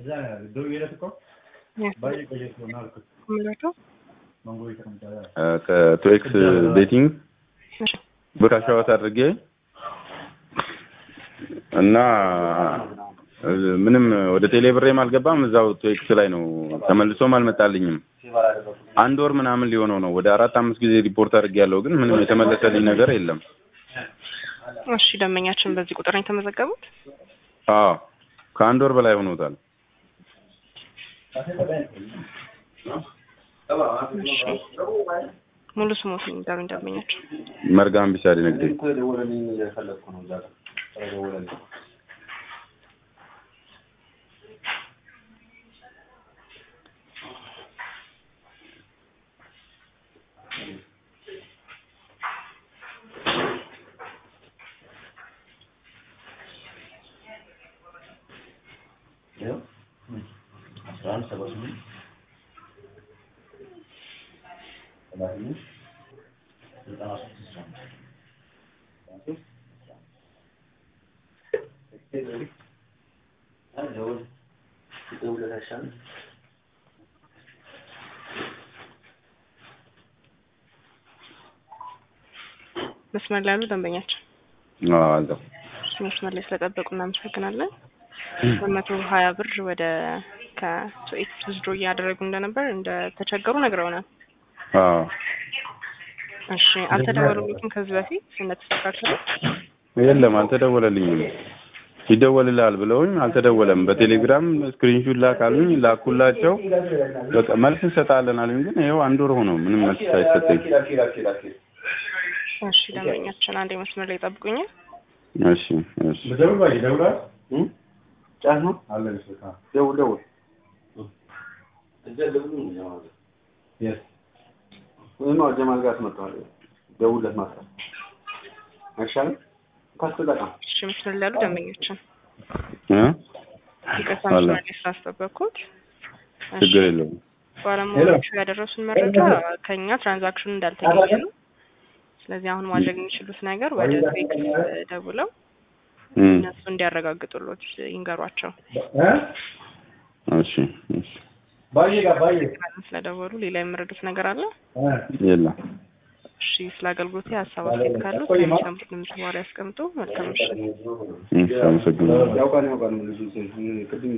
ከቶኤክስ ቤቲንግ ብር አሻዋት አድርጌ እና ምንም ወደ ቴሌ ብሬም አልገባም። እዛው ቶኤክስ ላይ ነው ተመልሶም አልመጣልኝም። አንድ ወር ምናምን ሊሆነው ነው። ወደ አራት አምስት ጊዜ ሪፖርት አድርጌያለሁ፣ ግን ምንም የተመለሰልኝ ነገር የለም። እሺ ደንበኛችን በዚህ ቁጥር ነው የተመዘገቡት? አዎ ከአንድ ወር በላይ ሆኖታል። ሙሉ ስሞት ንገሩኝ ደንበኛችን። መርጋም ቢሳሪ ንግዴ መስመር ላይ ያሉ ደንበኛችን አዎ መስመር ላይ ስለጠበቁ እናመሰግናለን። በመቶ ሀያ ብር ወደ ከሶኤት ውዝድሮ እያደረጉ እንደነበር እንደተቸገሩ ነግረውናል። አዎ እሺ አልተደወሉልኝም ከዚህ በፊት እንደተስተካከለ የለም አልተደወለልኝም። ይደወልልሃል ብለውኝ አልተደወለም። በቴሌግራም ስክሪንሹት ላክ አሉኝ፣ ላኩላቸው። በቃ መልስ እንሰጣለን አሉኝ። ግን ይኸው አንድ ወር ሆነው ምንም መልስ ሳይሰጠኝ። እሺ ደንበኛችን አንዴ መስመር ላይ ጠብቁኛል። እሺ እሺ ጫት ነው ደውል ደውል ወይም ጀማል ጋር አስመጣዋል። ደውለት ማስራት አይሻልም? ታስተጠቀም እሺ መስመር ላይ ያሉ ደንበኛችን እ ይቅርታ አለ። መስመር ላይ ስላስጠበቅኩት። እሺ ችግር የለውም። ባለሙያዎቹ ያደረሱን መረጃ ከኛ ትራንዛክሽኑ እንዳልተገኘ ነው። ስለዚህ አሁን ማድረግ የሚችሉት ነገር ወደ ቴክስ ደውለው እም፣ እነሱ እንዲያረጋግጡሎት ይንገሯቸው። እሺ እሺ ስለደወሉ ሌላ የምረዱት ነገር አለ? የለም። እሺ ስለ አገልግሎት ሀሳብ አስተያየት ካሉት ከሚሰሙት ድምጽ በኋላ ያስቀምጡ። መልካም ምሽት። እሺ አመሰግናለሁ። ያውቃል ያውቃል ልጁ ቅድም